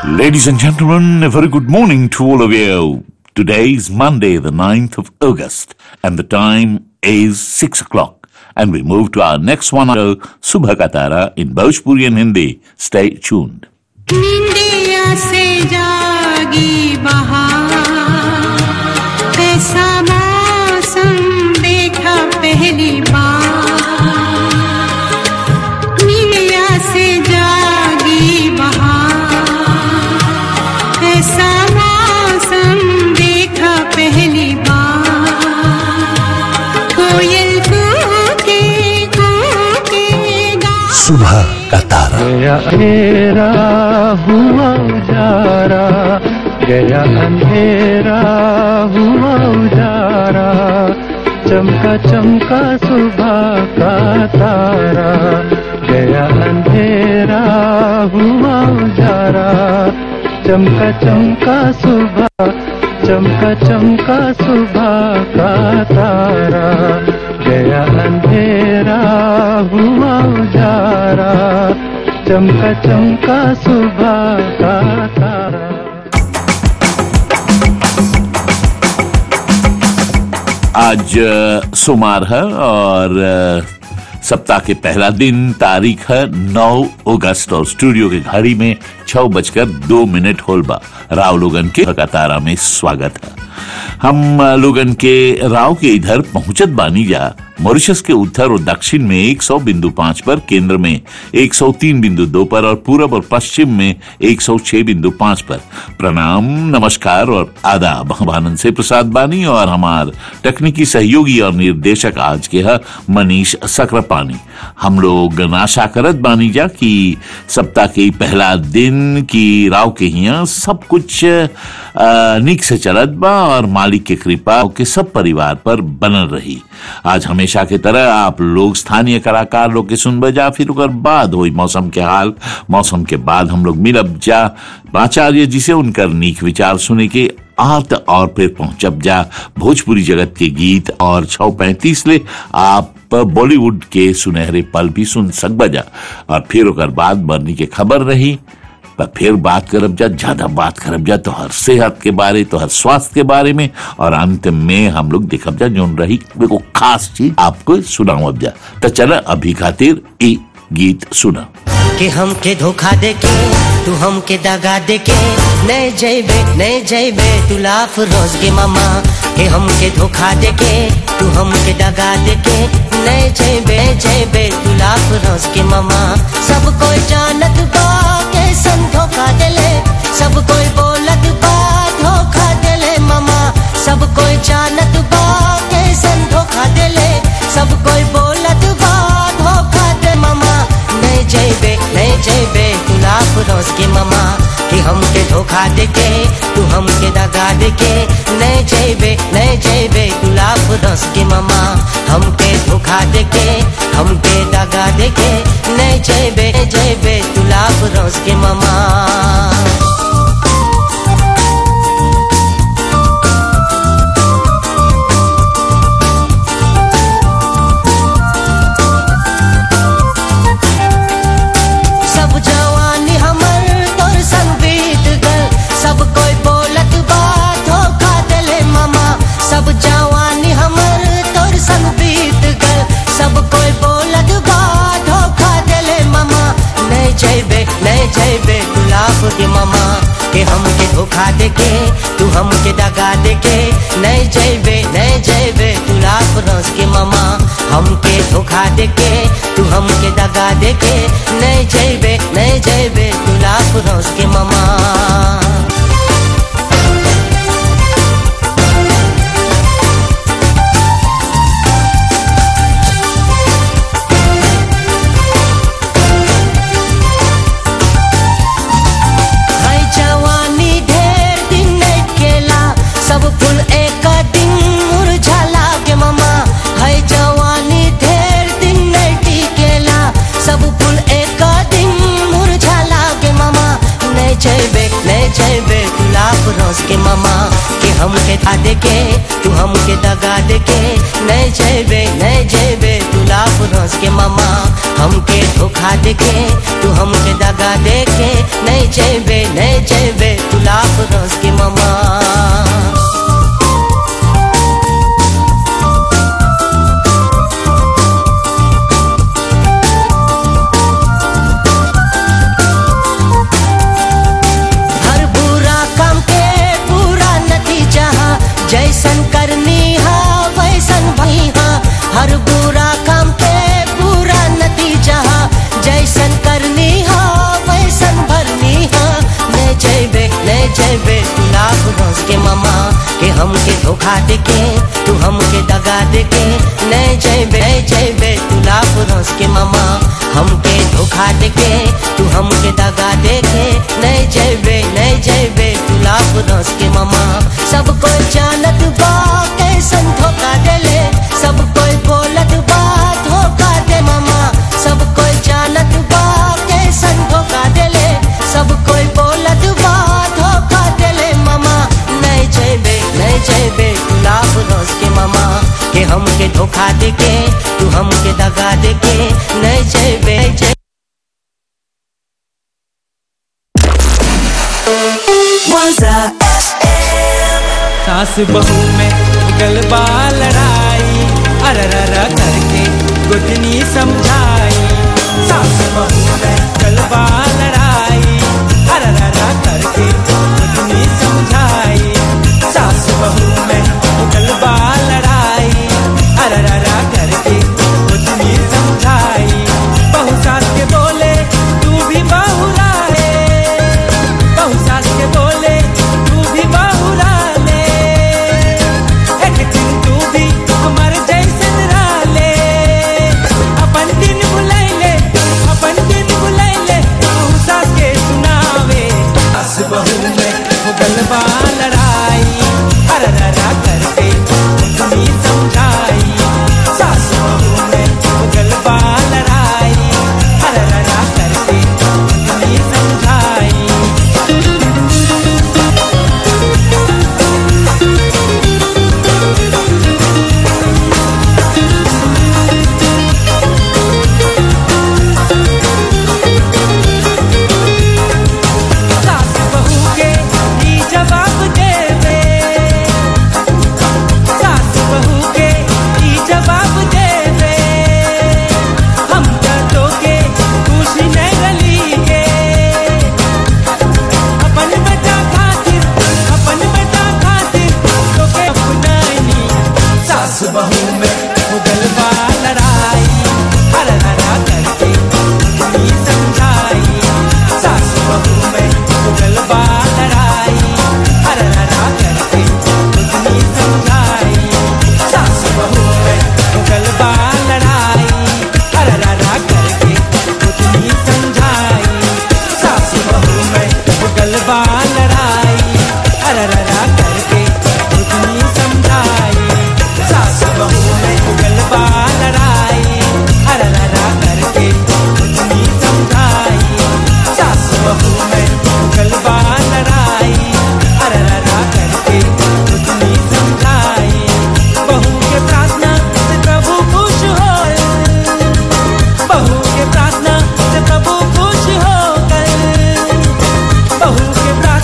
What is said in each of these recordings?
Ladies and gentlemen, a very good morning to all of you. Today is Monday, the 9th of August, and the time is 6 o'clock. And we move to our next one, uh, Subha Katara in Bhojpuri and Hindi. Stay tuned. निंदिया से जागी बहार ऐसा मौसम देखा पहली बार निंदिया से जागी बहार ऐसा मौसम देखा पहली बार कोयल कूके कूके गा सुबह का तारा गया अंधेरा हुआ उजारा गया अंधेरा हुआ उजारा चमका चमका सुबह का तारा गया अंधेरा हुआ उजारा चमका चमका सुबह चमका चमका सुबह का तारा गया अंधेरा हुआ उजारा चमका चमका सुबह का तारा आज अ, सोमवार है और अ, सप्ताह के पहला दिन तारीख है 9 अगस्त और स्टूडियो की घड़ी में छह बजकर दो मिनट होलबा राव लोगन के कतारा में स्वागत है हम अ, लोगन के राव के इधर पहुंचत बानी जा मॉरिशस के उत्तर और दक्षिण में 100 बिंदु पांच पर केंद्र में 103 बिंदु दो पर और पूरब और पश्चिम में 106 बिंदु पांच पर प्रणाम नमस्कार और आदाब हम आनंद से प्रसाद बानी और हमार तकनीकी सहयोगी और निर्देशक आज के है मनीष सक्रापानी हम लोग आशा करत बानी जा कि सप्ताह के पहला दिन की राव के हिया सब कुछ अ, निक से चलत बा और मालिक के कृपा के सब परिवार पर बनल रही आज हमेशा के तरह आप लोग स्थानीय कलाकार लोग के सुनबे जा फिर ओकर बाद हुई मौसम के हाल मौसम के बाद हम लोग मिलब जा आचार्य जी से उनकर नीक विचार सुने के आत और फिर पहुंचब जा भोजपुरी जगत के गीत और छौ पैंतीस ले आप बॉलीवुड के सुनहरे पल भी सुन सकब जा और फिर ओकर बाद बरनी के खबर रही पर फिर बात करब जा ज्यादा बात करब जा तो हर सेहत के बारे तो हर स्वास्थ्य के बारे में और अंत में हम लोग देखब जा जोन रही को खास चीज आपको सुनावब जा तो चला अभी खातिर ई गीत सुना कि हमके धोखा देके तू हमके दगा देके नहीं जैबे नहीं जैबे तू लाफ रोज के मामा कि हमके धोखा देके तू हमके दगा देके नहीं जैबे नहीं जैबे तू लाफ रोज के मामा सब कोई जानत बा कैसन धोखा देले सब कोई बोलत बा धोखा देले मामा सब कोई जानत बा कैसन धोखा देले सब कोई बोलत बा धोखा दे मामा नहीं जैबे नहीं जैबे तू लाख रोज के मामा कि हमके धोखा देके तू हमके दगा देके नहीं जैबे नहीं जैबे तू लाख रोज के मामा हमके धोखा देके हमके दगा देके नहीं जैबे नहीं जैबे तू लाख रोज के मामा सब जवानी हमर तोर संग बीत गल सब कोई बोलत बा धोखा देले मामा सब जवानी हमर तोर संग बीत गल सब कोई बोलत बा धोखा देले मामा नहीं जैबे नहीं जैबे तू लाफ के मामा के हमके धोखा देके तू हमके दगा देके नहीं जैबे नहीं जैबे तू लाफ रस के मामा हमके धोखा देके तू हमके दगा देके नहीं जैबे नहीं जैबे तू लाफ रस के मामा हाय जवानी ढेर दिन नहीं केला सब फूल एक दिन मुरझाला के मामा हाय जवानी ढेर दिन नहीं टिकेला सब फूल एक दिन मुरझाला के मामा नहीं जैबे नहीं जैबे तू लाख रोज के मामा के हमके था देके तू हमके दगा देके नहीं जैबे नहीं जैबे तू लाफ रोज के मामा हमके धोखा देके तू हमके दगा देके नहीं जेबे नहीं जेबे तू लाफ रोज के मामा हर बुरा काम के पूरा नतीजा जैसन करनी हा वैसन भई हा हर बुरा काम के पूरा नतीजा जैसन करनी हा वैसन भरनी हा ले जेबे ले जेबे तू लाभ रोज के मामा के हमके धोखा देके तू हमके दगा देके नहीं जेबे नहीं जेबे तू लाभ रोज के मामा हमके धोखा देके तू हमके दगा देके नहीं जेबे नहीं जेबे तू लाभ रोज के मामा सब कोई जानत बा कैसन धोखा देले सब कोई बोलत बा धोखा दे मामा सब कोई जानत बा कैसन धोखा देले सब कोई बोलत बा धोखा देले मामा नहीं जेबे नहीं जेबे तू लाभ रोज के मामा के हमके धोखा देके तू हमके दगा देके नहीं जेबे नहीं जेबे सास बहू में गलबा लड़ाई अरररा करके गुदनी समझाई सास बहू में गलबा लड़ाई अरररा करके गुदनी समझाई सास बहू में गलबा लड़ाई अरररा करके गुदनी समझाई बहू सास के बोले तू भी बहू राहे बहू सास के बोले तू भी बहुरा ले एक दिन तू भी हमार जैसन राले अपन दिन बुलाइले अपन दिन बुलाइले बहू सास के सुनावे सास बहू में वो गलबा लड़ाई अरररा करके तुम्ही समझाई सास बहू में वो गलबा लड़ाई अरररा करके तुम्ही समझाई सास बहू के ई जवाब देवे सास बहू के ई जवाब देवे हम तो के खुशी नहीं रली के अपन बेटा खातिर अपन बेटा खातिर तो के अपनानी सास बहू में मुगलबा लड़ाई हर हरा करके तुम्ही समझाई सास बहू में मुगलबा लड़ाई हर हरा करके तुम्ही समझाई सास बहू में मुगलबा लड़ाई हर हरा करके तुम्ही समझाई सास बहू में मुगलबा लड़ाई हर हरा करके तुम्ही समझाई सास बहू में मुगलबा लड़ाई हर हरा करके तुम्ही समझाई सास बहू में मुगलबा लड़ाई हर हरा करके तुम्ही समझाई बहू के प्रार्थना से प्रभु खुश हो बहू के प्रार्थना से प्रभु खुश हो कर बहू के प्रार्थना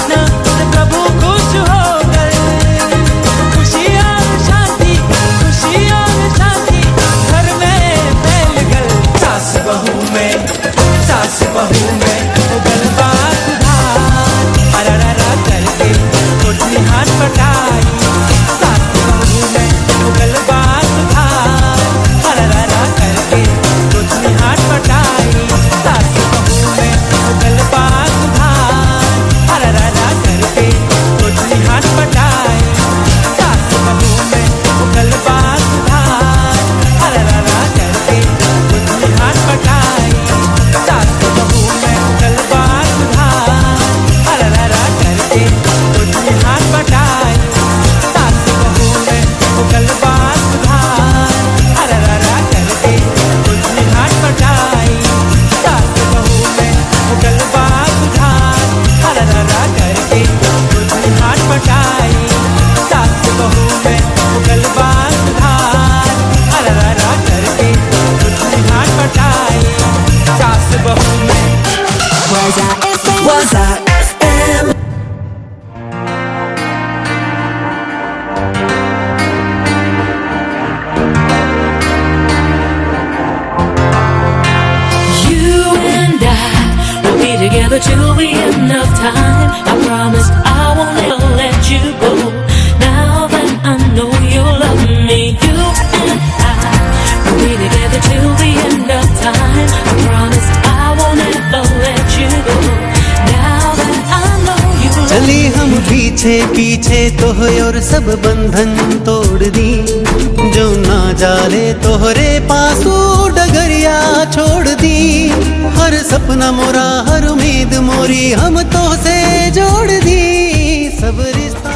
I promise I won't ever let you go. Now that I know you love me, you and I will be together till the end of time. I promise I won't ever let you go. Now that I know you love चली हम पीछे पीछे तो और सब बंधन तोड़ दी जो ना जाने तोहरे पासू डगरिया छोड़ दी हर सपना मोरा हर उम्मीद मोरी हम तो से जोड़ दी सब रिश्ता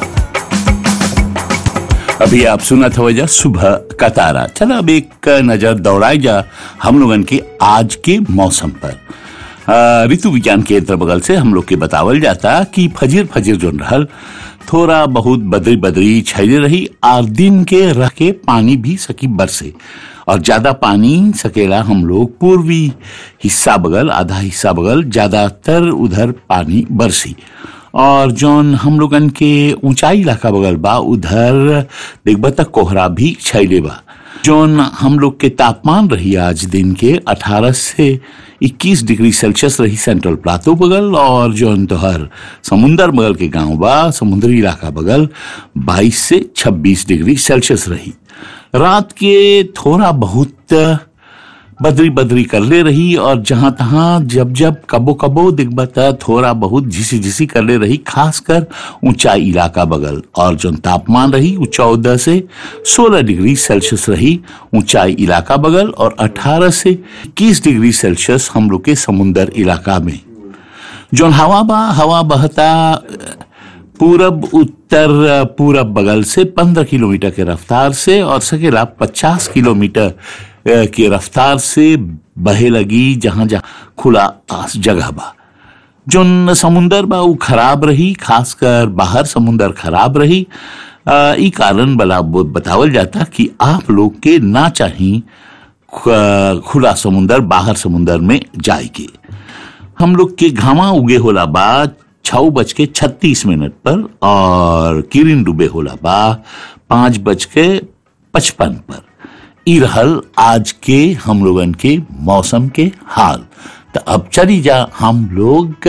अभी आप सुना था वजह सुबह का तारा चलो अब एक नजर दौड़ाई जा हम लोगन के आज के मौसम पर अ, ऋतु विज्ञान केंद्र बगल से हम लोग के बतावल जाता कि फजीर फजीर जो रहल थोड़ा बहुत बदरी बदरी छैले रही और दिन के रह के पानी भी सकी बरसे और ज्यादा पानी सकेला हम लोग पूर्वी हिस्सा बगल आधा हिस्सा बगल ज्यादातर उधर पानी बरसी और जौन हम लोगन के ऊंचाई इलाका बगल बा उधर देखबा तक कोहरा भी छैले बा जौन हम लोग के तापमान रही आज दिन के 18 से 21 डिग्री सेल्सियस रही सेंट्रल प्लाटो बगल और जौन तोहर समुंदर बगल के गांव बा समुद्री इलाका बगल 22 से 26 डिग्री सेल्सियस रही रात के थोड़ा बहुत बदरी बदरी कर ले रही और जहां तहां जब जब कबो कबो दिखबता थोड़ा बहुत झिसी झिसी कर ले रही खासकर ऊंचाई इलाका बगल और जो तापमान रही वो चौदह से सोलह डिग्री सेल्सियस रही ऊंचाई इलाका बगल और अठारह से इक्कीस डिग्री सेल्सियस हम लोग के समुंदर इलाका में जो हवा बा हवा बहता पूरब उत्तर पूरब बगल से 15 किलोमीटर के रफ्तार से और सकेला 50 किलोमीटर अ, की रफ्तार से बहे लगी जहां जहां खुला आस जगह बा जोन समुंदर बा उ खराब रही खासकर बाहर समुंदर खराब रही अ, ई कारण बला वो बतावल जाता कि आप लोग के ना चाही ख- खुला समुंदर बाहर समुंदर में जाए के हम लोग के घामा उगे होला बा छह बज के छत्तीस मिनट पर और किरिन डूबे होला बा पांच बज के पचपन पर ई रहल आज के हम लोगन के मौसम के हाल तो अब चली जा हम लोग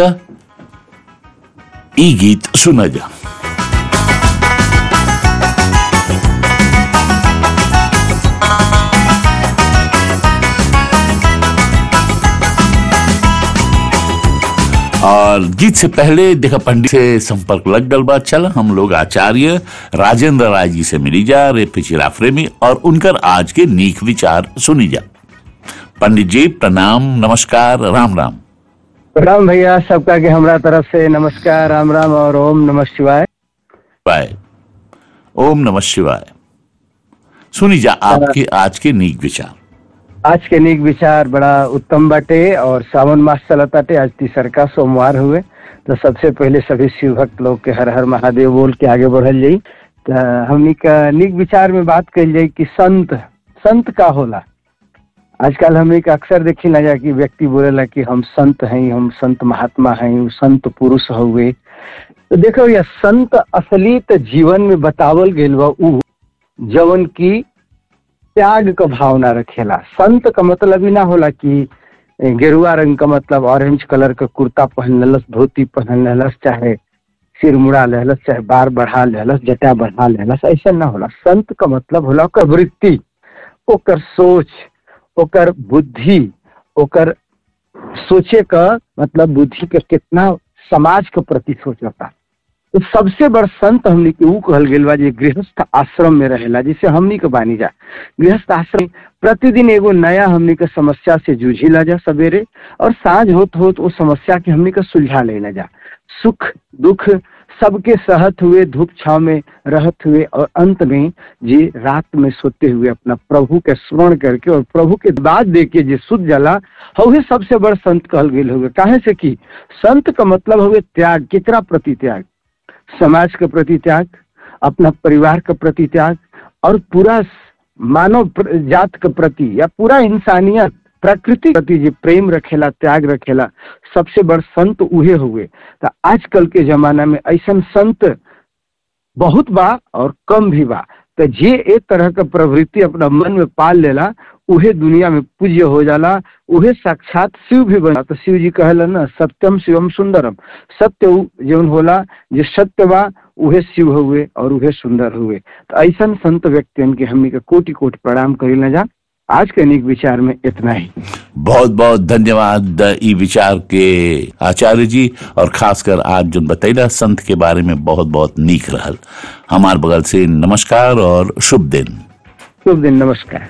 ई गीत सुना जा और गीत से पहले देखा पंडित से संपर्क लग गल बा चल हम लोग आचार्य राजेंद्र राय जी से मिली जा रे पिछला प्रेमी और उनकर आज के नीक विचार सुनी जा पंडित जी प्रणाम नमस्कार राम राम प्रणाम भैया सबका के हमरा तरफ से नमस्कार राम राम और ओम नमः शिवाय बाय ओम नमः शिवाय सुनी जा आपके आज के नीक विचार आज के नीक विचार बड़ा उत्तम बाटे और सावन मास चलताटे आज तीसर का सोमवार हुए तो सबसे पहले सभी शिव भक्त लोग के हर हर महादेव बोल के आगे बढ़ल जाई तो हमनी का नीक विचार में बात कल जाई कि संत संत का होला आजकल हमनी का अक्सर देखी ना जा कि व्यक्ति बोलेला कि हम संत हैं हम संत महात्मा हैं उ संत पुरुष हुए तो देखो यह संत असली तो जीवन में बतावल गेल बा उ जवन की त्याग का भावना रखेला संत का मतलब ही ना होला कि ए, गेरुआ रंग का मतलब ऑरेंज कलर का कुर्ता पहन लेलस धोती पहन लेलस चाहे सिर मुड़ा लेलस चाहे बार बढ़ा लेलस जटा बढ़ा लेलस ऐसा ना होला संत का मतलब होला ओकर वृत्ति ओकर सोच ओकर बुद्धि ओकर सोचे का मतलब बुद्धि का कितना समाज के प्रति सोचता तो सबसे बड़ संत हमनी के ऊ कहल गेल बा जे गृहस्थ आश्रम में रहेला जिसे हमनी के बानी जा गृहस्थ आश्रम प्रतिदिन एगो नया हमनी के समस्या से जूझिला जा सवेरे और साँझ होत होत वो समस्या के हमनी के सुलझा लेना जा सुख दुख सबके सहत हुए धूप छाव में रहत हुए और अंत में जी रात में सोते हुए अपना प्रभु के स्मरण करके और प्रभु के बाद दे के जे सुध जला हवे सबसे बड़ संत कहल गेल हुए काहे से कि संत का मतलब हुए त्याग केकरा प्रति त्याग समाज के प्रति त्याग अपना परिवार के प्रति त्याग और पूरा मानव प्र- जात के प्रति या पूरा इंसानियत प्रकृति के प्रति जो प्रेम रखेला त्याग रखेला सबसे बड़ संत उहे हुए तो आजकल के जमाना में ऐसा संत बहुत बा और कम भी बा तो तो जे एक तरह का प्रवृत्ति अपना मन में पाल लेला उहे दुनिया में पूज्य हो जाला उहे साक्षात शिव भी बना तो शिव जी कहला ना सत्यम शिवम सुंदरम सत्य उ जौन होला जे सत्य बा उहे शिव हुए और उहे सुंदर हुए तो ऐसा संत व्यक्तियन के हमनी के कोटि कोटि प्रणाम करी न जा आज के अनेक विचार में इतना ही बहुत बहुत धन्यवाद ई विचार के आचार्य जी और खासकर आज जो बतैला संत के बारे में बहुत बहुत नीक रहल हमार बगल से नमस्कार और शुभ दिन शुभ दिन नमस्कार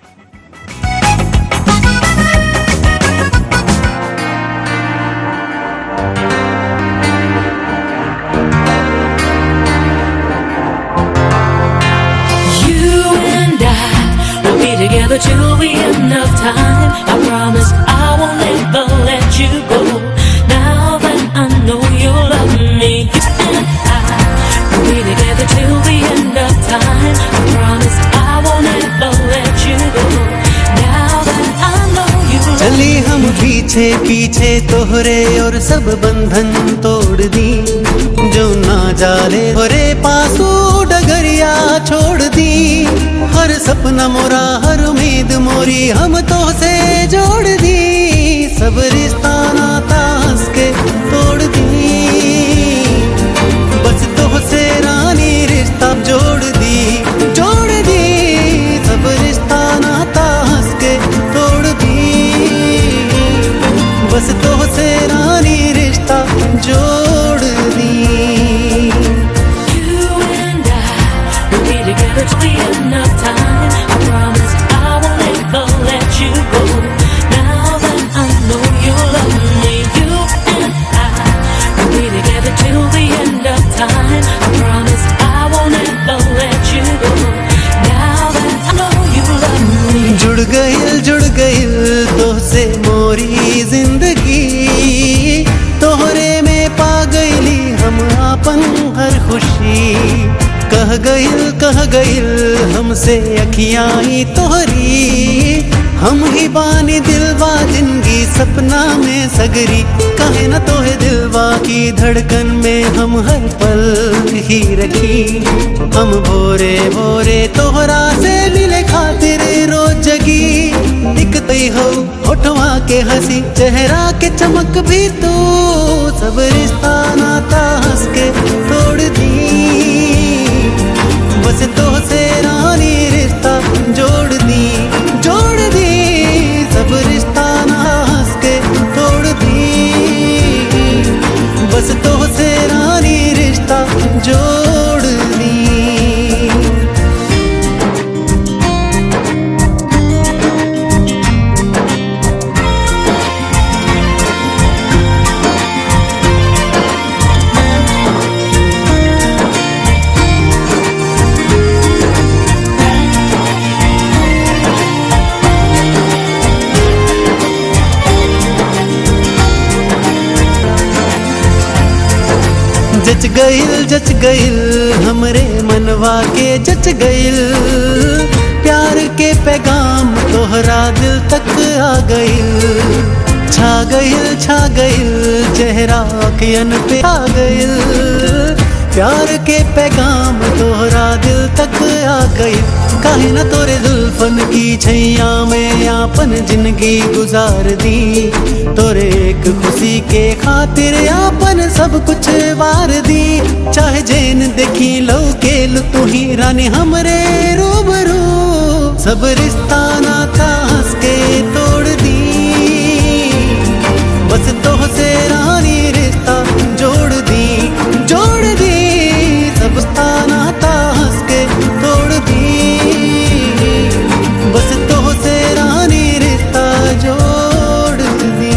You and I will be together till the end of time. I promise I will never let you go. Now that I know you love me, you and I will be together till the end of time. I promise I will never let you go. Now that I know you love चली हम पीछे पीछे तोहरे और सब बंधन तोड़ दी जो ना जाले होरे पासू डगरिया छोड़ दी हर सपना मोरा हर उम्मीद मोरी हम तो से जोड़ दी सब रिश्ता नाता हंस के तोड़ दी बस तो से रानी रिश्ता जोड़ दी जोड़ दी सब रिश्ता नाता हंस के तोड़ दी बस तो से रानी रिश्ता जोड़ दी You and I will be together till the end of time. I promise I will never let you go. Now that I know you love me, you and I will be together till the end of time. I promise I will never let you go. Now that I know you love me. जुड़ गइल जुड़ गइल तो से मोरी जिंदगी तोहरे में पा गइली हम आपन हर खुशी कह गइल कह गइल हमसे अखियाई तोहरी हम ही बानी दिलवा जिंदगी सपना में सगरी कहे न तोहे दिलवा की धड़कन में हम हर पल ही रखी हम भोरे भोरे तोहरा से मिले खातिर रोज जगी दिखते हो होठवा के हंसी चेहरा के चमक भी तू सब रिश्ता नाता हंस के तोड़ दी बस तो से रानी रिश्ता जोड़ दी जोड़ दी सब रिश्ता ना हंस के तोड़ दी बस तो से रानी रिश्ता जोड़ दी जच गइल जच गइल हमरे मनवा के जच गइल प्यार के पैगाम तोहरा दिल तक आ गइल छा गइल छा गइल चेहरा अखियन पे आ गइल प्यार के पैगाम तोहरा दिल तक आ गइल काहे न तोरे जुल्फन की छैया में आपन जिंदगी गुजार दी तोरे एक खुशी के खातिर आपन सब कुछ वार दी चाहे जैन देखी लो के लु तू ही रानी हमरे रूबरू सब रिश्ता नाता हंस के तोड़ दी बस तो से रानी रिश्ता जोड़ दी जोड़ दी सब रिश्ता नाता हंस के तोड़ दी बस तो से रानी रिश्ता जोड़ दी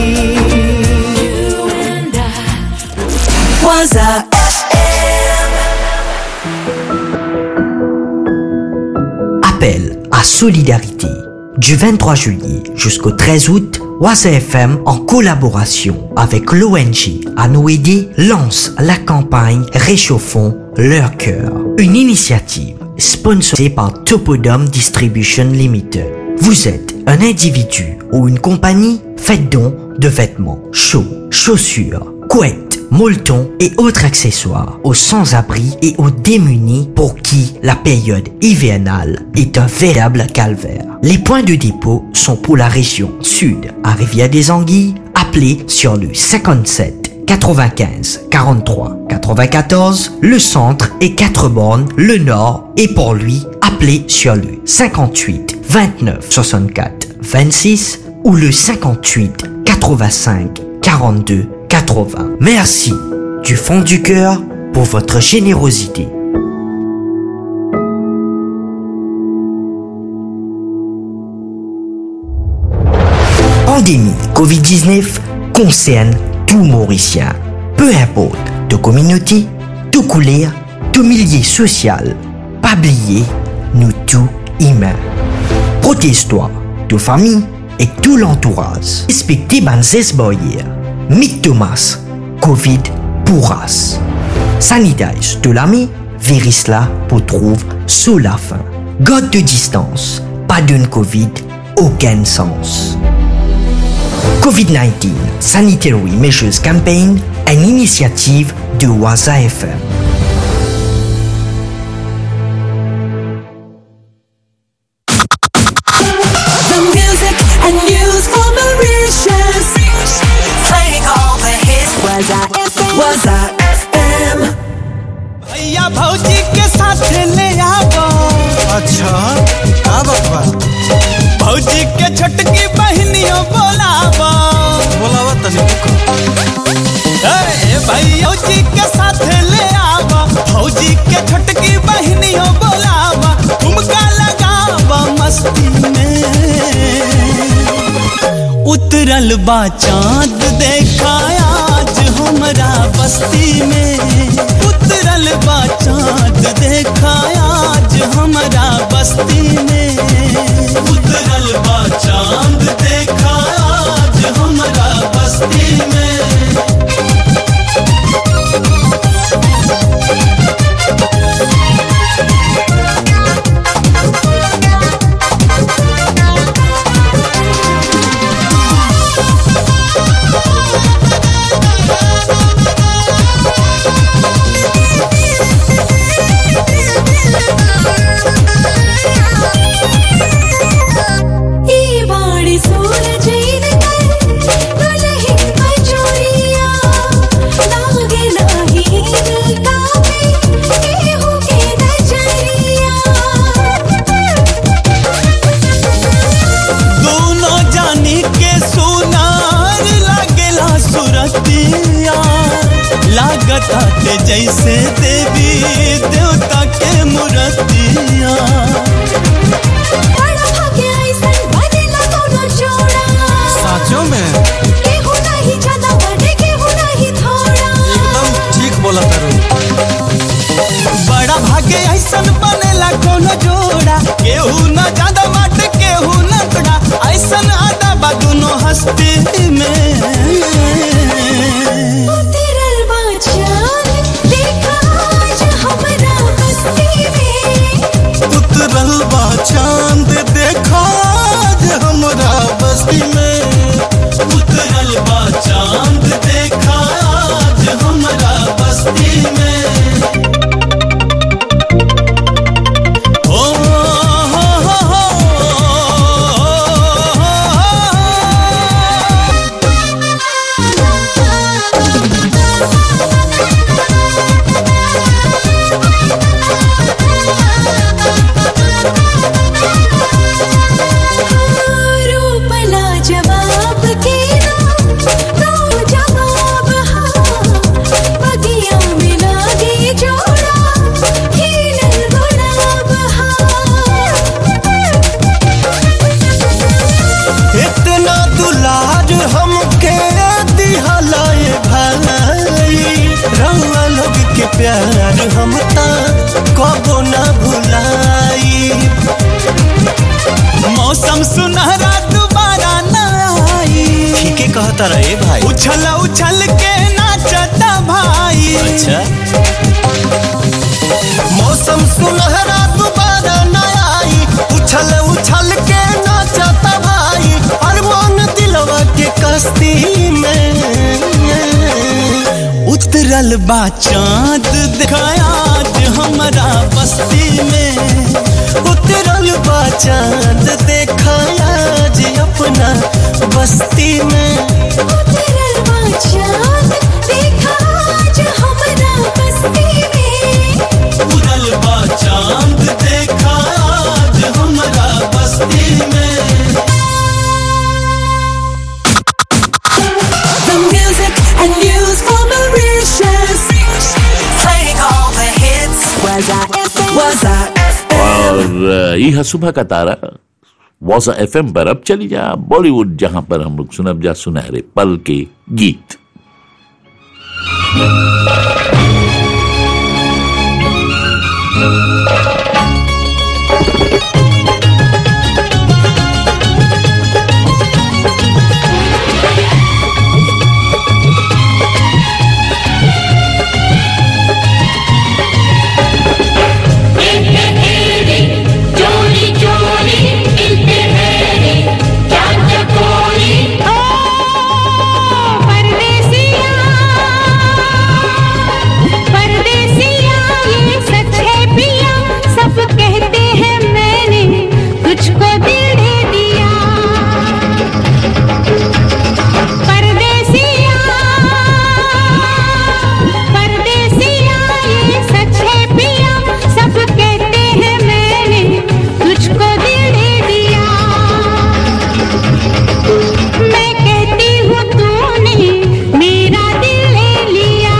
You and I Waza Appel à solidarité. Du 23 juillet jusqu'au 13 août, Waza FM, en collaboration avec l'ONG Anoédi, lance la campagne Réchauffons leur cœur. Une initiative sponsorisée par Topodome Distribution Limited. Vous êtes un individu ou une compagnie Faites don de vêtements chauds, chaussures, couettes, molletons et autres accessoires aux sans-abri et aux démunis pour qui la période hivernale est un véritable calvaire. Les points de dépôt sont pour la région sud à Rivière des Anguilles, appelez sur le 57 95 43 94, le centre et 4 bornes, le nord et pour lui, appelez sur le 58 29 64 26 ou le 58 85 42 80. Merci du fond du cœur pour votre générosité. Pandémie Covid-19 concerne tout Mauricien. Peu importe de communauté, de couleur, de milieu social. Pas oublier, nous tous humains. Protège-toi, de famille et tout l'entourage. Respectez Banzes Boyer. Mick Thomas, Covid pourras. Sanitage de l'ami, virus là pour trouve sous la fin. God de distance, pas d'une Covid, aucun sens. COVID-19 Sanitary Measures Campaign, une initiative de Waza FM. The music and news for Mauritius. Playing all the hits. Was I FM? Was I FM? भैया भौजी के साथ ले आवो अच्छा का बकवा भौजी के छोटकी बहनियों बोलावो बोलावा तनी रुको ए भैया भौजी के साथ ले आवो भौजी के छोटकी बहनियों बोलावो ठुमका लगावो मस्ती में उतरल बा चांद देखा आज हमरा बस्ती में उतरल बा चांद देखा आज हमरा बस्ती में उतरल बा चांद देखा आज हमरा बस्ती में ई बाड़ी सूरज इनकर दुल्हन बजोरिया लागे नाही कावे केहू के नजरिया दोनों जानी के सुनार लागेला सुरतिया लागत आते जैसे देवी देवता के मूर्तिया बड़ा भाग्य ऐसन बनेला कोनो जोड़ा साचो में केहू नहीं ज्यादा बड़े केहू नहीं थोड़ा एकदम ठीक बोला तारू बड़ा भाग्य ऐसन बनेला कोनो जोड़ा केहू न ज्यादा बाट केहू न थोड़ा ऐसन आदा बा दोनों हस्ती में उतरल बा चाँद देखा आज हमरा बस्ती में उतरल बा चांद देखा आज हमरा बस्ती में उतरल बा चांद देखा आज हमरा बस्ती में ओ हो हो हो रूप ला जवाब के ना नो जवाब हाँ बगिया में लागे जोड़ा खिलल गुलाब हाँ इतना दुलार हमके दिहलाए भाई रंगा लोग के प्यार हम ता कबो ना भुलाई मौसम सुनहरा दोबारा न आई ठीके कहता रहे भाई उछल उछल के नाचता भाई अच्छा मौसम सुनहरा दोबारा न आई उछल उछल के नाचता भाई अरमान दिलवा के कश्ती में उतरल बा चांद दिखाया आज हमारा बस्ती में उतरल बा चांद देखाया आज अपना बस्ती में उतरल बा चांद देखा आज हमरा बस्ती में उतरल बा चांद देखा आज हमारा बस्ती में The music and news for Mauritius. Playing all the hits. Was I FM? Was I FM? और अ, यह सुबह का तारा वॉजा एफ पर अब चली जा बॉलीवुड जहां पर हम लोग सुनब जा सुनहरे पल के गीत चोरी चोरी मिलते हैं चांद चकोरी ओ परदेसिया परदेसिया ये सच है पिया सब कहते हैं मैंने तुझको दिल दे दिया परदेसिया परदेसिया ये सच है पिया सब कहते हैं मैंने तुझको दिल दे दिया मैं कहती हूँ तूने मेरा दिल ले लिया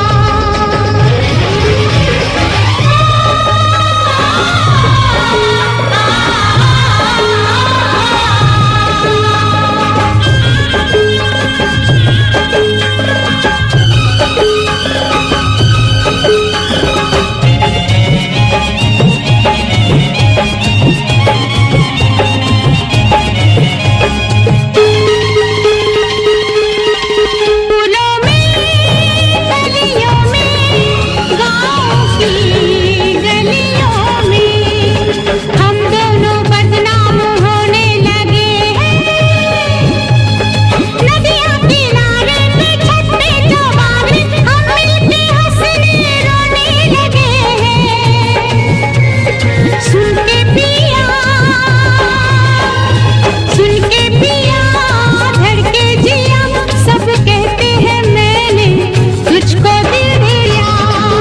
फूलों में गलियों में गाँव की गलियों में हम दोनों बदनाम होने लगे हैं नदियाँ किनारे पे छत पे चौबारे हम मिलके हंसने रोने लगे हैं सुन के पिया सुन के पिया धड़के जिया सब कहते हैं मैंने तुझको दिल दिया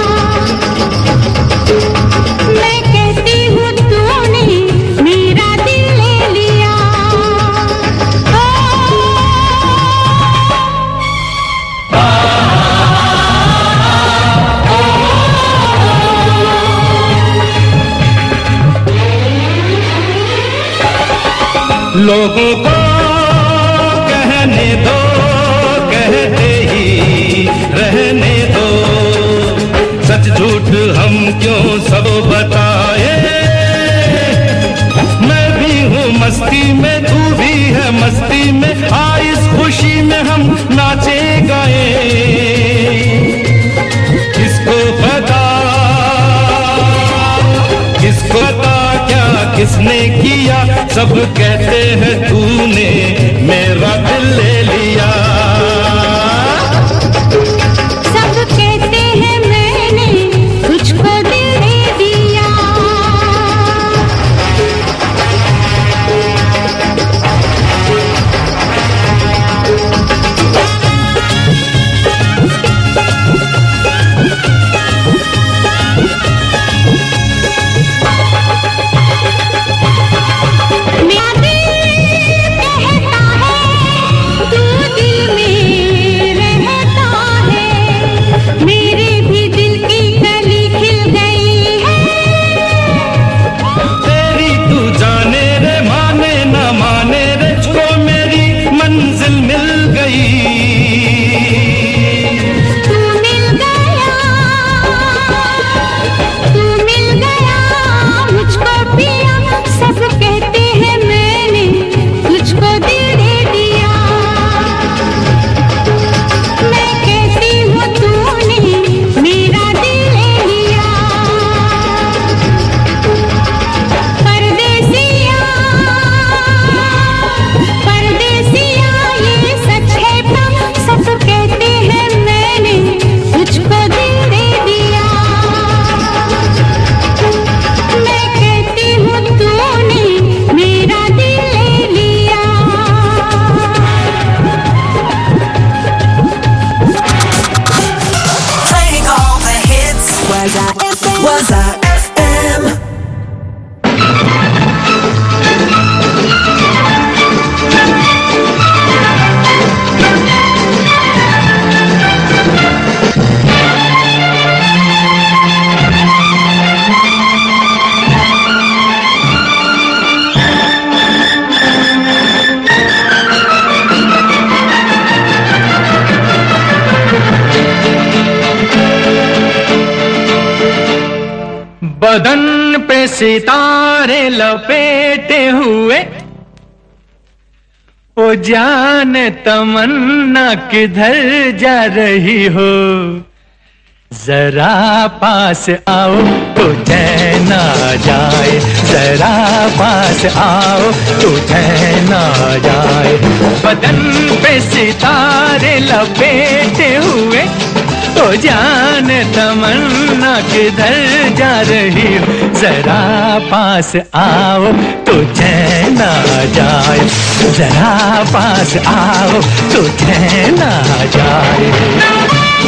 मैं कहती हूँ तूने मेरा दिल ले लिया लोगों को कहने दो कहते ही रहने दो सच झूठ हम क्यों सब बताए मैं भी हूँ मस्ती में तू भी है मस्ती में आ इस खुशी में हम नाचे गाए किसको पता किसको पता क्या किसने किया सब कहते हैं तूने मेरा दिल ले लिया सब कहते हैं मैंने तुझको दिल दे दिया मेरा दिल बदन पे सितारे लपेटे हुए ओ जान तमन्ना किधर जा रही हो जरा पास आओ तो चैन आ जाए जरा पास आओ तो चैन आ जाए बदन पे सितारे लपेटे हुए तो जान तमन्ना किधर जा रही हो जरा पास आओ तो चैन आ जाए जरा पास आओ तो चैन आ जाए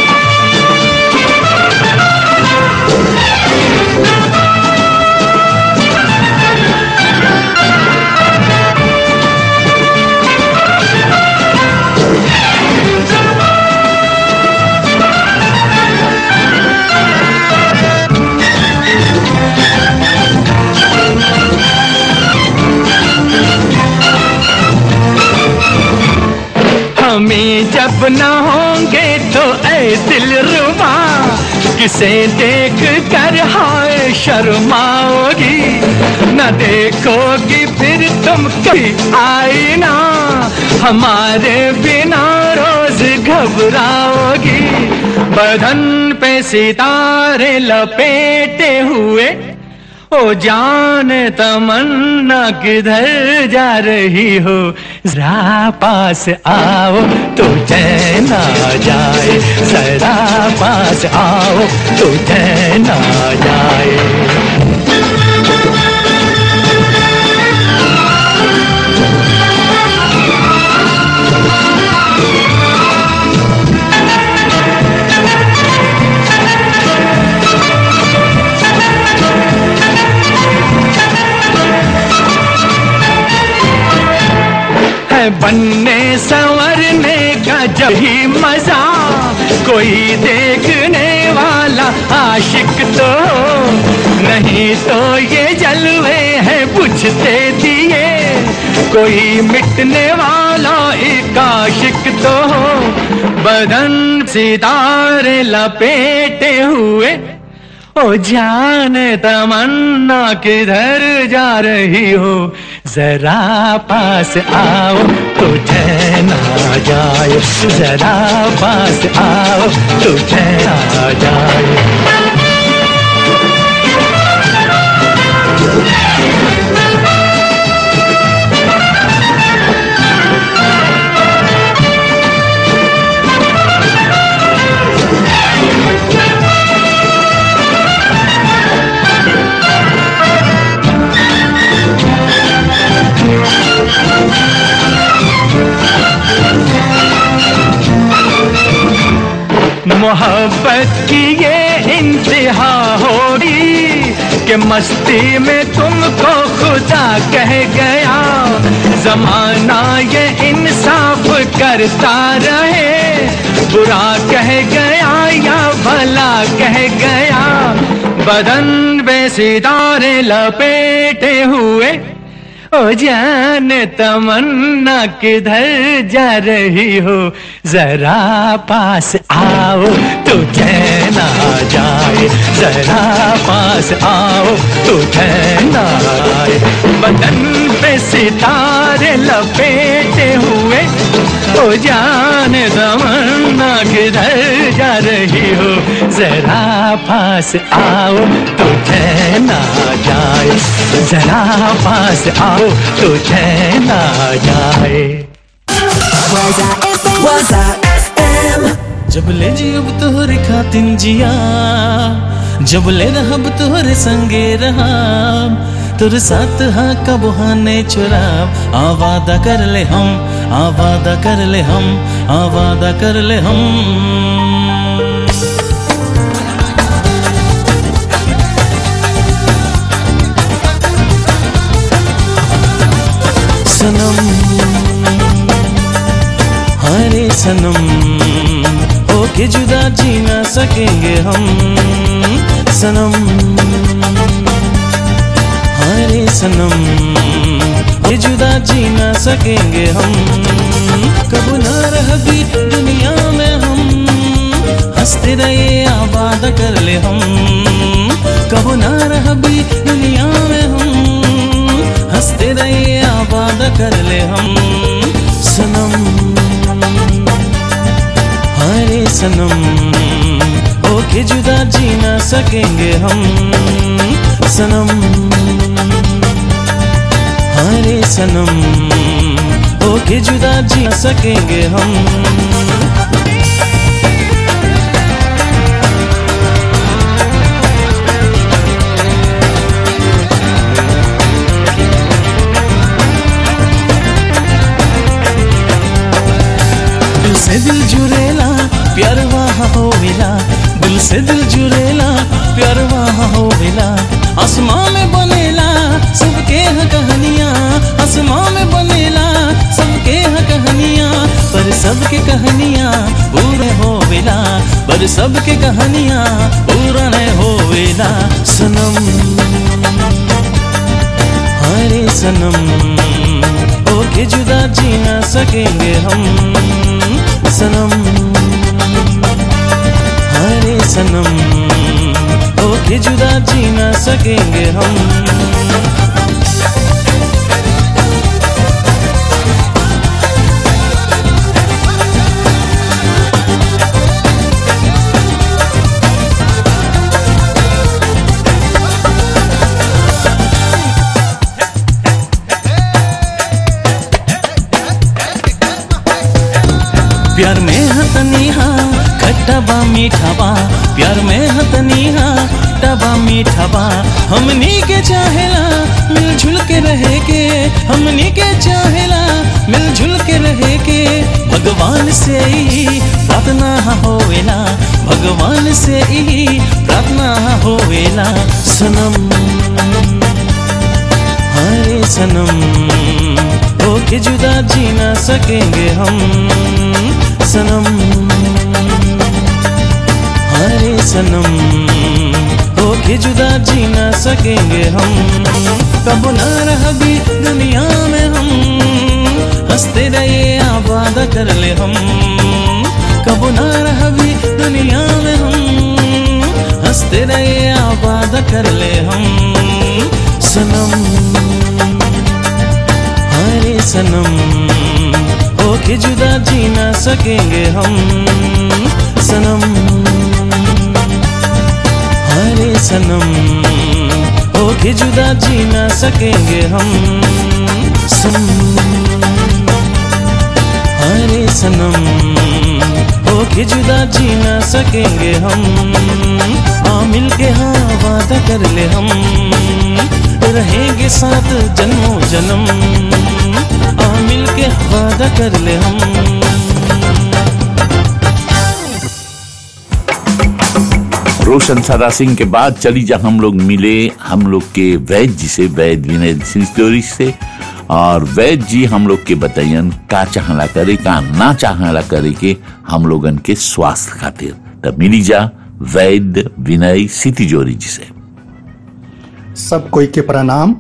हमें जब न होंगे तो ऐ दिल रुबा किसे देख कर हाय शर्माओगी न देखोगी फिर तुम कभी आई ना हमारे बिना रोज घबराओगी बदन पे सितारे लपेटे हुए ओ जान तमन्ना किधर जा रही हो जरा पास आओ तो चैन आ जाए जरा पास आओ तो चैन आ जाए है बनने संवरने का जब ही मजा कोई देखने वाला आशिक तो हो। नहीं तो ये जलवे हैं बुझते दिए कोई मिटने वाला एक आशिक तो हो बदन सितारे लपेटे हुए ओ जान तमन्ना किधर जा रही हो जरा पास आओ तो चैन आ जाए जरा पास आओ तो चैन आ जाए मोहब्बत की ये इंतहा होगी कि मस्ती में तुमको खुदा कह गया जमाना ये इंसाफ करता रहे बुरा कह गया या भला कह गया बदन पे सितारे लपेटे हुए ओ जान तमन्ना किधर जा रही हो जरा पास आओ तो चैन आ जाए जरा पास आओ तो चैन आए बदन पे सितारे लपेटे हुए ओ जान तमन्ना किधर जा रही हो जरा पास आओ तो चैन आ जाए जरा पास आओ तो चैन आ जाए Was I FM? Was I FM? जब ले जियब तोहरे खातिन जिया जब ले रहब तोहरे संगे रहाब तोर साथ हा कब हाने चुराब आ वादा कर ले हम आ वादा कर ले हम आ वादा कर ले हम सनम हरे सनम होके जुदा जी ना सकेंगे हम सनम हरे सनम ये जुदा जी ना सकेंगे हम कब ना रह भी दुनिया में हम हंसते रहे आबाद कर ले हम कब ना रह जी ना सकेंगे हम सनम हरे सनम होके जुदा जी ना सकेंगे हम दिल से दिल जुड़ेला प्यार वहाँ होवेला दिल से दिल जुड़ेला प्यार वहाँ होवेला आसमां में बनेला सबके ह कहानियाँ आसमां में बनेला सबके ह कहानियाँ पर सबके कहानियाँ पूरे होवेला पर सबके कहानियाँ पूरा नहीं होवेला सनम हरे सनम होके जुदा जी ना सकेंगे हम सनम हरे सनम होके जुदा जी ना सकेंगे हम प्यार में हतनीहा खट्टा बा मीठा बा प्यार में हतनीहा खट्टा बा मीठा बा हमनी के चाहेला मिलजुल के रहे के हमनी के चाहेला मिलजुल के रहे के भगवान से ही प्रार्थना होवेला भगवान से ही प्रार्थना होवेला सनम हरे सनम होके जुदा जी ना सकेंगे हम सनम हरे सनम होके जुदा जी ना सकेंगे हम कब ना रह भी दुनिया में हम हंसते रहे आबाद कर ले हम कब ना रह भी दुनिया में हम हंसते रहे आबाद कर ले हम सनम हरे सनम होके जुदा जी ना सकेंगे हम सनम हरे सनम होके जुदा जी ना सकेंगे हम सनम हरे सनम होके जुदा जी ना सकेंगे हम आ मिल के हाँ वादा कर ले हम रहेंगे साथ जन्मों जन्म आ मिल के वादा कर ले हम रोशन सदा सिंह के बाद चली जा हम लोग मिले हम लोग के वैद जी से वैद विनय सिंह स्टोरी से और वैद जी हम लोग के बताइयन का चाहला करे का ना चाहला करे के हम लोगन के स्वास्थ्य खातिर तब मिली जा वैद विनय सिटी जोरी जी से सब कोई के प्रणाम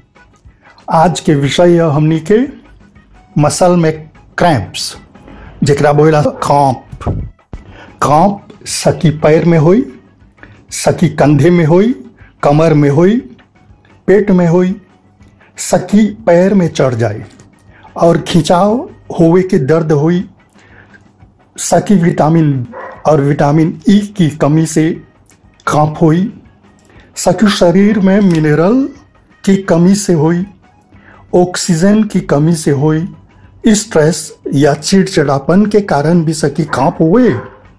आज के विषय है हमनी के मसल में क्रैम्प्स जेकरा बोला कांप कांप सकी पैर में होई सकी कंधे में होई कमर में होई पेट में होई सकी पैर में चढ़ जाए और खिंचाव होवे के दर्द होई सकी विटामिन और विटामिन ई की कमी से कांप होई सकी शरीर में मिनरल की कमी से हुई ऑक्सीजन की कमी से हुई स्ट्रेस या चिड़चिड़ापन के कारण भी सकी कांप हुए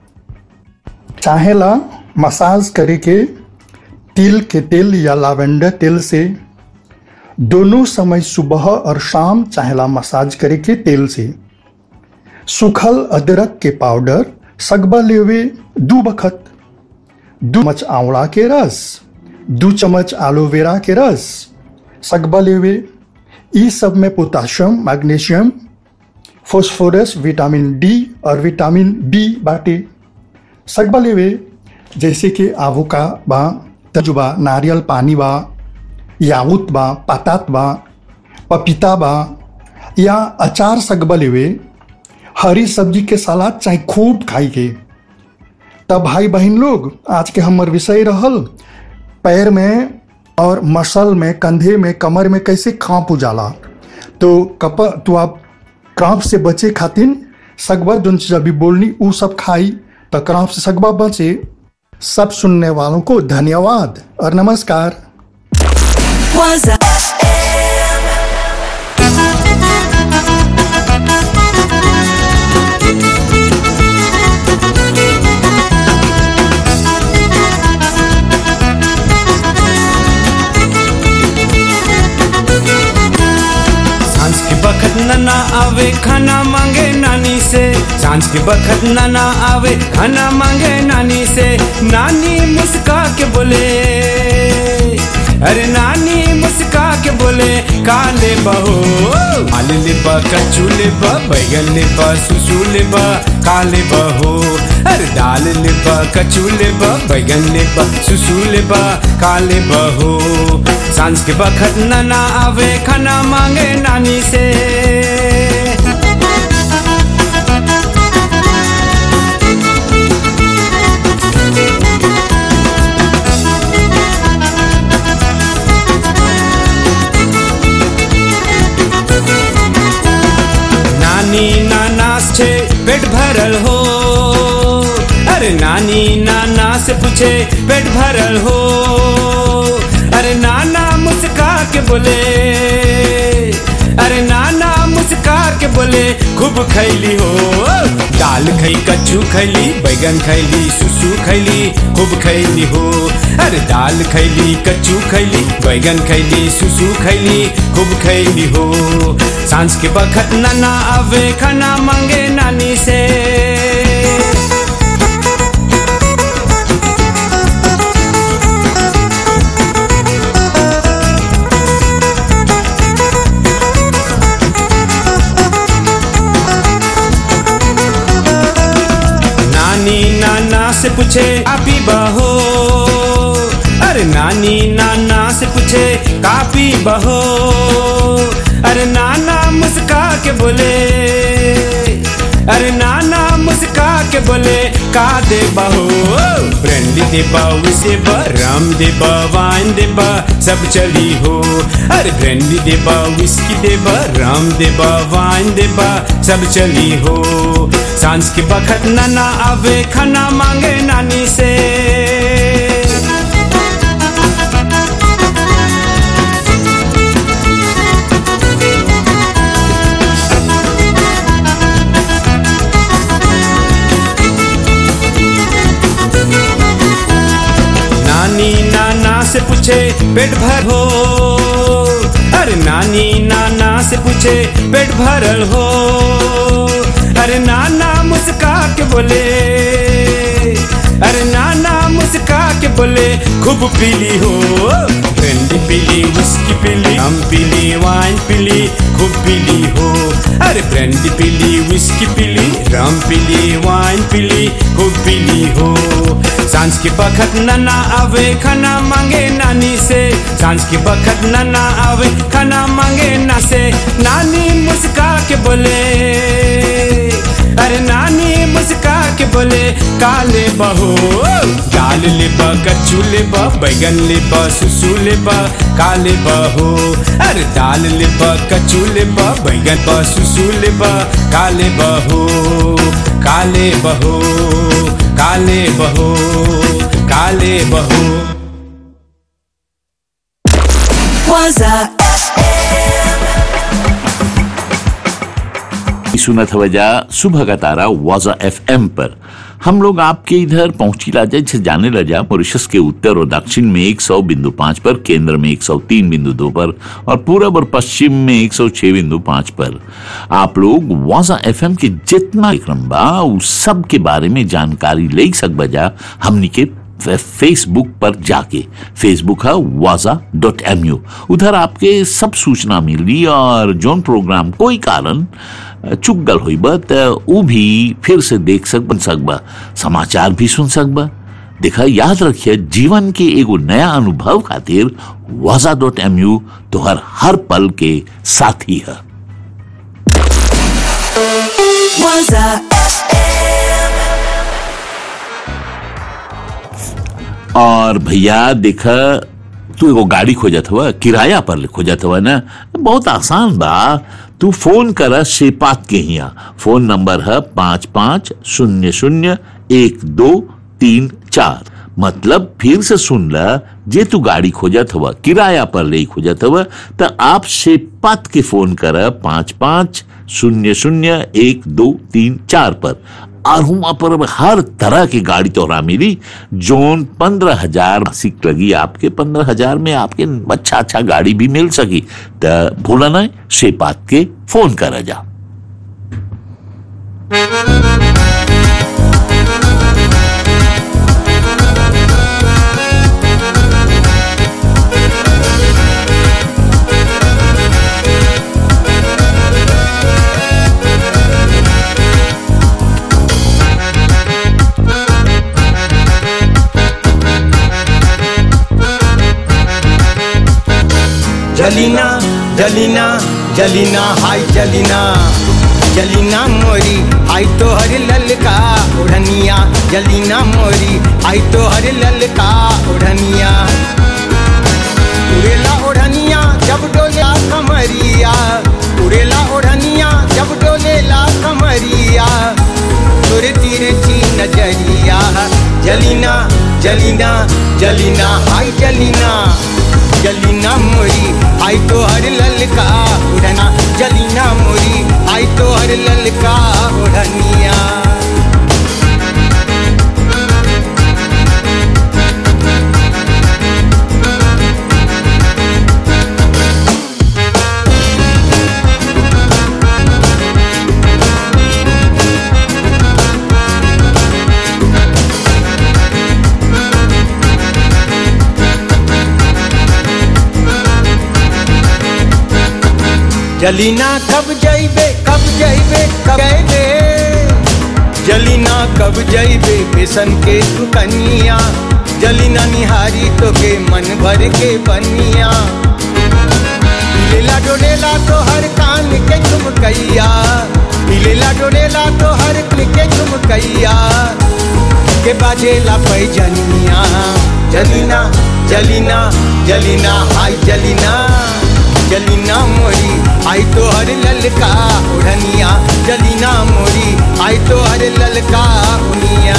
चाहेला मसाज करे के तिल के तेल या लावेंडर तेल से दोनों समय सुबह और शाम चाहेला मसाज करे के तेल से सूखल अदरक के पाउडर सगबा लेवे दू बखत दू चम्मच आंवला के रस दू चम्मच एलोवेरा के रस सगबा लेवे ई सब में potassium magnesium phosphorus vitamin D और विटामिन बी बाटे सगबा लेवे जैसे कि आवोका बा तजुबा नारियल पानी बा याऊत बा पातात बा पपीता बा या अचार सगबा लेवे हरी सब्जी के सलाद चाहे खूब खाई के तब भाई बहन लोग आज के हमर विषय रहल पैर में और मसल में कंधे में कमर में कैसे खांप उजाला तो कप तो आप क्रांप से बचे खातिर सगबा जोन चीज अभी बोलनी ऊ सब खाई तो क्रांप से सगबा बचे सब सुनने वालों को धन्यवाद और नमस्कार Was I सांझ के बखत नना आवे खाना मांगे नानी से सांझ के बखत नना आवे खाना मांगे नानी से नानी मुस्का के बोले अरे नानी मुस्का के बोले काले बहो आले ले बा कच्चू ले बा बैगन ले बा सुसु ले बा काले बहो अरे दाल ले बा कच्चू ले बा बैगन ले बा सुसु ले बा काले बहो सांझ के बखत नना आवे खाना मांगे नानी से नानी नानास छे पेट भरल हो अरे नानी नाना से पूछे पेट भरल हो अरे नाना मुस्का के बोले अरे नाना मुस्का के बोले खूब खैली हो दाल खई कच्चू खैली बैगन खैली सुसु खैली खूब खैली हो अरे दाल खैली कच्चू खैली बैगन खैली सुसु खैली खूब खैली हो सांझ के बखत नाना आवे खाना मांगे नानी से नानी नाना से पूछे आपी बहो अरे नानी नाना से पूछे कापी बहो अरे नाना मुस्का के बोले अरे नाना मुस्का के बोले का दे बहो ब्रांडी दे बा उसे बा राम दे बा वाइन दे बा सब चली हो अरे ब्रांडी दे बा विस्की दे बा राम दे बा वाइन दे बा सब चली हो सांझ के बखत नाना आवे खाना मांगे नानी से नानी नाना से पूछे पेट भर हो अरे नानी नाना से पूछे पेट भरल हो अरे नाना मुस्का के बोले अरे नाना मुस्का के बोले खूब पीली हो ब्रांडी पीली विस्की पीली हम पीली वाइन पीली खूब पीली हो अरे ब्रांडी पीली विस्की पीली रम पीली वाइन पीली खूब पीली हो सांझ के बखत नना आवे खाना मांगे नानी से सांझ के बखत नना आवे खाना मांगे ना से नानी मुस्का के बोले अरे नानी मुस्का के बोले काले बहो दाल ले बा कच्चू ले बा बैगन ले बा सुसु ले बा काले बहो अरे दाल ले बा कच्चू ले बा बैगन बा सुसु ले बा काले बहो काले बहो काले बहो काले बहो Was I सुना था वजह सुबह का तारा वाजा एफ पर हम लोग आपके इधर पहुंची लाजा से जाने लजा मॉरिशस के उत्तर और दक्षिण में 100 बिंदु पाँच पर केंद्र में 103 बिंदु दो पर और पूरब और पश्चिम में 106 बिंदु पाँच पर आप लोग वाजा एफ के जितना कार्यक्रम बा उस सब के बारे में जानकारी ले सक बजा हमनी के फे- फेसबुक पर जाके फेसबुक है वाजा डॉट एम यू उधर आपके सब सूचना मिली और जोन प्रोग्राम कोई कारण चुक गल हुई बा त ऊ भी फिर से देख सक बन सकबा समाचार भी सुन सकबा देखा याद रखिए जीवन के एगो नया अनुभव खातिर वाजा डॉट एम यू तोहर हर पल के साथी है Was I और भैया देखा तू एगो गाड़ी खोजत हुआ किराया पर खोजत हुआ ना बहुत आसान बा तू फोन कर शेपात के हिया फोन नंबर है पाँच पाँच शून्य शून्य एक दो तीन चार मतलब फिर से सुन ला जे तू गाड़ी खोजत हवा किराया पर ले खोजत हवा त आप से पत के फोन कर पाँच पाँच शून्य शून्य एक दो तीन चार पर और हुआ पर अब हर तरह की गाड़ी तोहरा मिली जोन पंद्रह हजार मासिक लगी आपके पंद्रह हजार में आपके अच्छा अच्छा गाड़ी भी मिल सकी त भूला ना से बात के फोन कर जा जलीना जलीना जलीना हाय जलीना जलीना मोरी आई तो हर ललका उड़निया जलीना मोरी आई तो हर ललका उड़निया उड़ेला उड़निया जब डोलेला कमरिया उड़ेला उड़निया जब डोलेला कमरिया तोरे तीरे ची नजरिया जलीना जलीना जलीना हाय जलीना जलीना मोरी आई तो हर ललका उड़ना जलीना मोरी आई तो हर ललका उड़निया जलीना कब जइबे कब जइबे कब जइबे जलीना कब जइबे बेसन के तू कनिया जलीना निहारी तो के मन भर के बनिया मिलेला डोलेला तो हर कान के झुमकैया मिलेला डोलेला तो हर कान के झुमकैया के बाजेला पैजनिया जलीना जलीना जलीना हाय जलीना जलीना मोरी आई तो हर ललका उड़निया जलीना मोरी आई तो हर ललका उनिया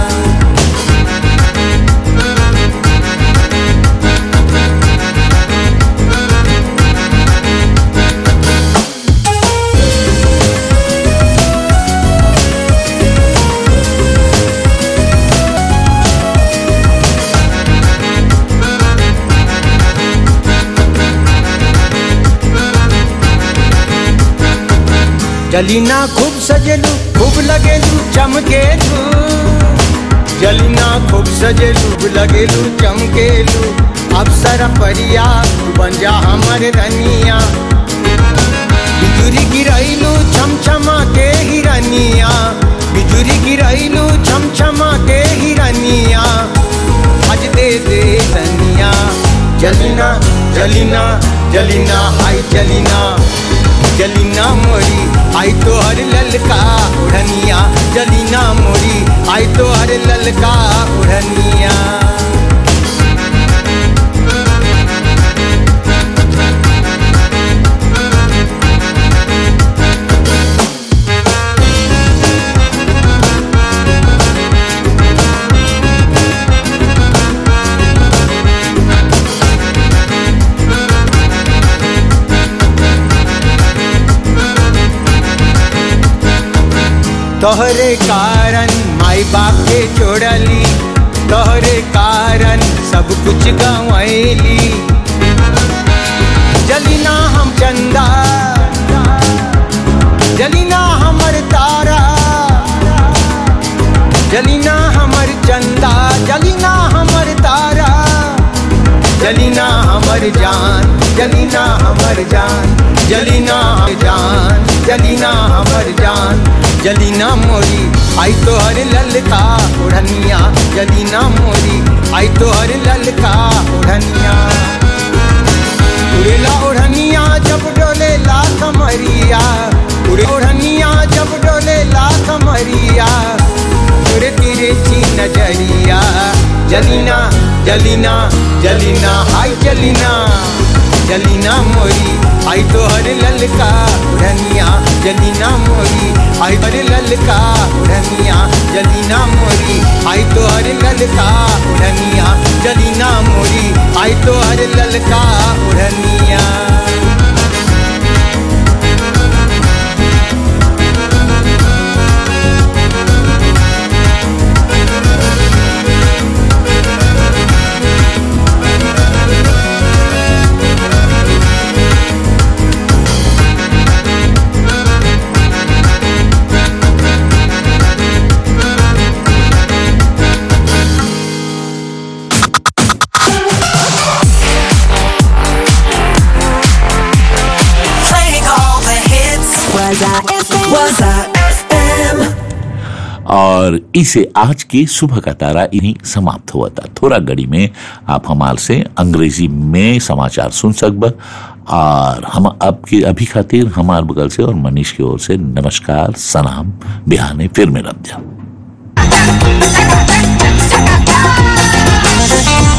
जलीना खूब सजेलू खूब लगेलू चमकेलू जलीना खूब सजेलू खूब लगेलू चमकेलू अप्सर परिया तू बन जा हमर रनिया बिजुरी गिरैलू छमछमा के हिरनिया बिजुरी गिरैलू छमछमा के हिरनिया आज दे दे रनिया जलीना जलीना जलीना हाय जलीना जलीना मोरी आई तो हर ललका उड़निया जलीना मोरी आई तो हर ललका उड़निया तोहरे कारण माई बाप के छोड़ली तोहरे कारण सब कुछ गंवैली जलीना हम चंदा जलीना हमर तारा जलीना हमर चंदा जलीना हमर तारा जलीना हमर जान जलीना हमर जान जलीना हमर जान जलीना हमर जान जलीना मोरी आई तो हर ललका उड़निया जलीना मोरी आई तो हर ललका उड़निया उड़ेला उड़निया जब डोले ला कमरिया उड़े उड़निया जब डोले ला कमरिया उड़े तीरे ची नजरिया जलीना जलीना जलीना हाय जलीना जलीना मोरी आई तो हर ललका उड़निया जलीना मोरी आई हर ललका उड़निया जलीना मोरी आई तो हर ललका उड़निया जलीना मोरी आई तो हर ललका उड़निया Playing all the hits. Was I FM? Was I FM? और इसे आज की सुबह का तारा इन्हीं समाप्त हुआ था थोड़ा घड़ी में आप हमार से अंग्रेजी में समाचार सुन सकब और हम अब की अभी खातिर हमार बगल से और मनीष की ओर से नमस्कार सलाम बिहाने फिर मिलब जा